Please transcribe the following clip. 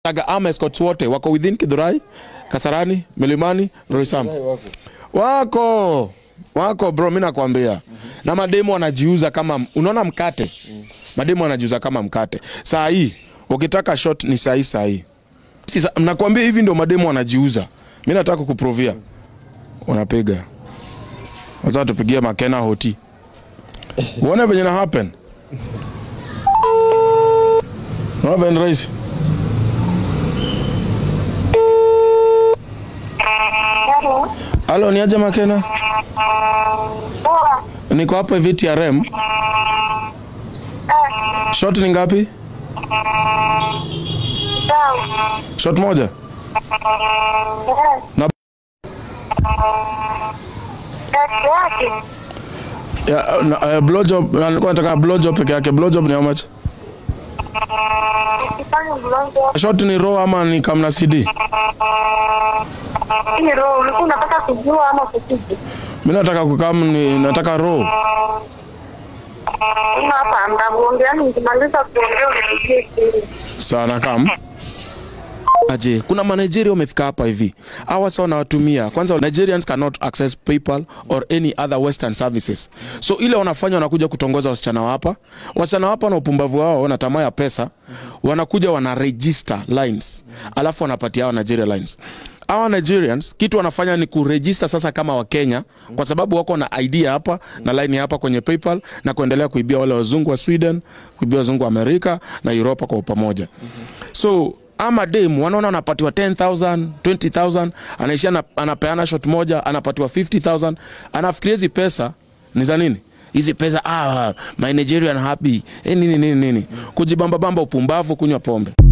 Aga ama escorts wote wako within Kidhurai, Kasarani, Milimani, Roysambu. Wako. Wako bro, mimi nakwambia. Na mademo wanajiuza kama unaona mkate. Mademo wanajiuza kama mkate. Saa hii ukitaka shot ni saa hii saa hii. Sasa nakwambia hivi ndio mademo wanajiuza. Mimi nataka kukuprovia. Wanapiga. Wacha tupigie Makena hoti. Uone venye na happen. Unaona venye rahisi. Hello. Halo, ni aje Makena? Poa. Niko hapa hivi TRM. Shot ni ngapi? Sawa. Shot moja. Eh. Na Kati yake. ya, na, uh, blowjob na nilikuwa nataka blowjob peke yake. Blowjob ni how much? Ukifanya mlongo. Shot ni raw ama ni kamna CD? Hii roho ulikuwa unataka kujua ama kupiga? Mimi nataka kukam ni nataka raw. Una hapa ndamuongea nikimaliza kuongea uniambie siri. Sana kam. Aje, kuna Manigeria wamefika hapa hivi. Hawa sasa wanawatumia. Kwanza Nigerians cannot access PayPal or any other western services. So ile wanafanya wanakuja kutongoza wasichana wa hapa. Wasichana wa hapa na upumbavu wao na tamaa ya pesa, wanakuja wana register lines. Alafu wanapatia hawa Nigeria lines. Hawa Nigerians kitu wanafanya ni kuregister sasa kama Wakenya kwa sababu wako na ID hapa na line hapa kwenye PayPal na kuendelea kuibia wale wazungu wa Sweden, kuibia wazungu wa Amerika na Europa kwa pamoja. So ama dem wanaona anapatiwa 10000 20000 anaishia ana- anapeana shot moja anapatiwa 50000 anafikiria hizi pesa ni za nini hizi pesa ah, my Nigerian happy eh, nini nini nini kujibamba bamba upumbavu kunywa pombe